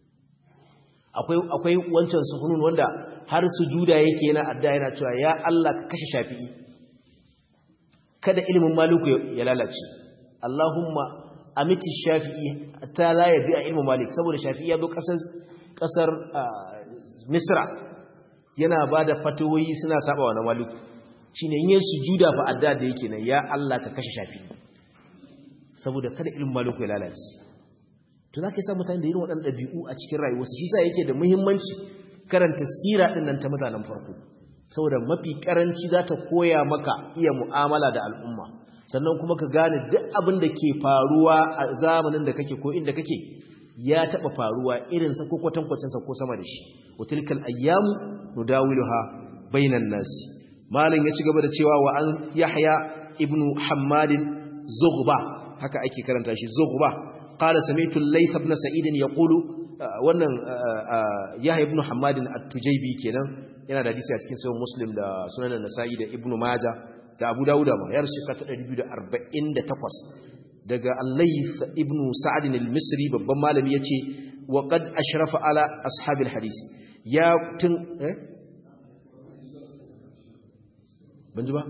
akwai wancan suhunun wanda har su juda yake yana adda yana cewa ya Allah ka kashe shafi'i kada ilimin maluku ya lalace Allahumma amiti shafi'i ta la ya bi'a ilmin malik saboda shafi'i ya zo ƙasar misra yana ba da fatawoyi suna saba wa na maluku shi ne yin sujuda fa adda da yake nan ya Allah ka kashe shafi saboda kada ilmin maliku ya lalace to za ka sa mutane da irin waɗannan ɗabi'u a cikin rayuwarsu shi sa yake da muhimmanci karanta sira ɗin nan ta mutanen farko saboda mafi ƙaranci za ta koya maka iya mu'amala da al'umma sannan kuma ka gane duk abin da ke faruwa a zamanin da kake ko inda kake ya taɓa faruwa irinsa ko kwatankwacinsa ko sama da shi watilkal ayyamu nudawiluha bainan nasi malin ya ci gaba da cewa wa an yahya ibnu hammadin zughba haka ake karanta shi zughba qala sami'tu layth ibn sa'id yaqulu wannan yahya ibnu hammadin at-tujaybi kenan yana da hadisi a cikin sahih muslim da sunan nasa'i da ibnu majah da abu dauda ma ya rushe kata 248 daga al-layth ibnu sa'd al-misri babban malami yace wa qad ashrafa ala ashabil hadisi ya tun eh banji ba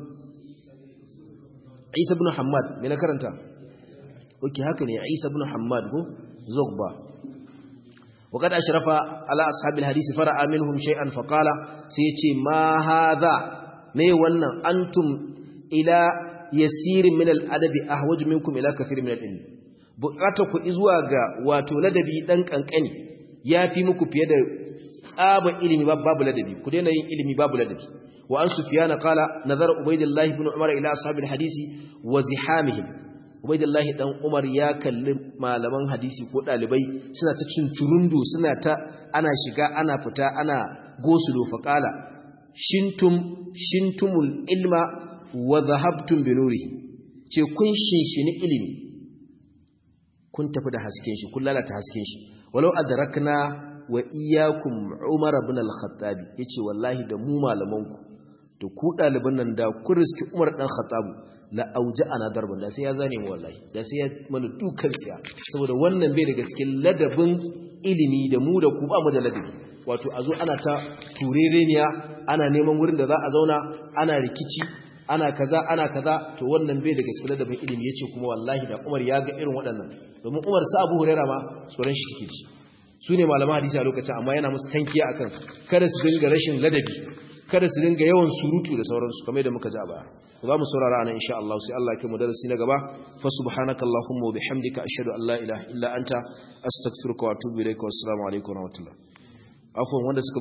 Isa ibn Hammad me na karanta oke haka ne Isa ibn Hammad ko zogba wa qad ashrafa ala ashabil hadisi fara'a minhum shay'an faqala sai yace ma hadha me wannan antum ila yasirin min al-adabi ahwaju minkum ila kathir min al-ilm bukata ku zuwa ga wato ladabi dan kankani yafi muku fiye da tsaba ilimi babu ladabi ku daina yin ilimi babu ladabi wa an sufyana qala nazar ubaydillah ibn umar ila ashabil hadisi wa zihamihim ubaydillah dan umar ya kalli malaman hadisi ko dalibai suna ta cincurundu suna ta ana shiga ana fita ana gosulo fa qala shintum shintumul ilma wa dhahabtum bi nurihi ce kun shinshini ilimi kun tafi da hasken shi kun lalata hasken shi walau adrakna wa iyyakum umar ibn al-khattab yace wallahi da mu malamanku to ku daliban nan da ku riski umar dan khattab la auja ana darban da sai ya zane mu wallahi da sai ya mana dukan tsiya saboda wannan bai daga cikin ladabin ilimi da mu da ku ba mu da ladabi wato a zo ana ta turereniya ana neman wurin da za a zauna ana rikici ana kaza ana kaza to wannan bai daga cikin ladabin ilimi yace kuma wallahi da Umar ya ga irin waɗannan domin Umar sa Abu Huraira ma tsoron shi suke ji su ne malaman hadisi a lokacin amma yana musu tankiya akan kada su dinga rashin ladabi kada su dinga yawan surutu da sauransu kamar da muka ji a baya za mu saurara anan insha Allah sai Allah ya kai mu darasi na gaba fa subhanaka allahumma wa bihamdika ashhadu an la ilaha illa anta astaghfiruka wa atubu ilaika wa assalamu alaikum wa rahmatullah afwan wanda suka